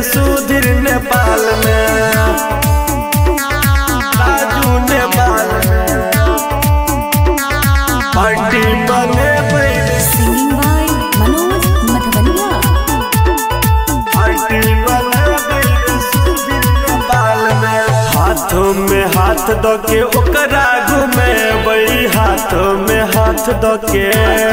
सुधीर नेपाल में राजू नेपाल में पार्टी बने बैरे Singing by Manoj Madhavania. Party बने बैरे सुधीर नेपाल में हाथों में हाथ दो के ओकरा घूमे बई हाथों में हाथ दो के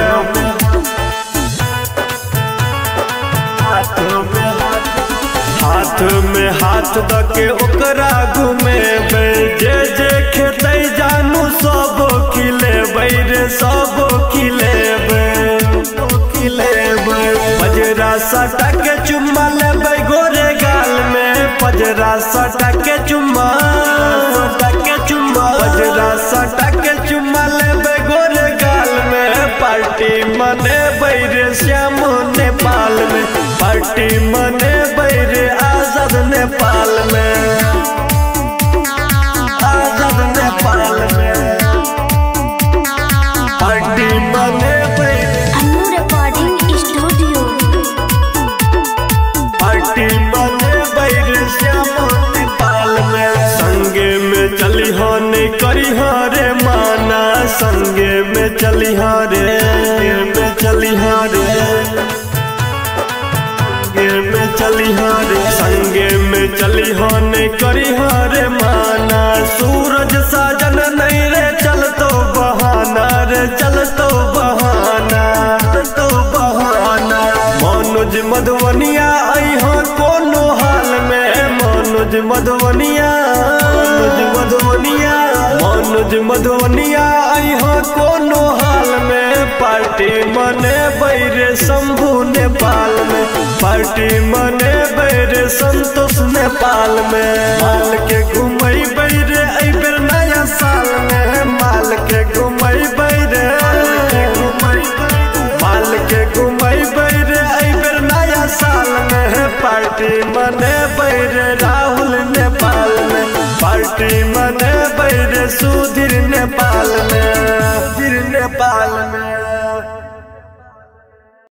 हाथों में हाथ हाथ में हाथ द के ओकरा घूमे जे जे खेते जानू सब खिले रे सब खिले खिले पजरा सटा के चुम्मा ले गोरे गाल में पजरा सटा के चुम्मा सटा के चुम्मा पजरा सटा के चुम्मा ले गोरे गाल में पार्टी मने बैरे श्याम नेपाल में पार्टी मने बैरे आजाद नेपाल में आजाद नेपाल में पार्टी मने बैरे Annu Recording Studio. पार्टी मने बैरे श्याम नेपाल में संगे में चली हो नहीं करी हो रे माना संगे में चली हो रे में चली हो रे संगे में चली हो रे संगे में चली हो नहीं करी हो रे माना सूरज साजन नहीं रे चल तो बहाना रे चल तो बहाना तो बहाना मनोज मधुबनिया आई हो कोनो हाल में मनोज मधुबनिया मनोज मधुबनिया मनोज मधुबनिया आई हो कोनो हाल में पार्टी मने बैरे शंभू नेपाल में पार्टी मने बैरे संतोष नेपाल में माल के घुमई बैरे आई बेर नया साल में माल के घुमई बैरे माल के घुमई बैरे आई बेर नया साल में पार्टी मने बैरे राहुल नेपाल में पार्टी मने बैरे सुधीर नेपाल में सुधीर नेपाल में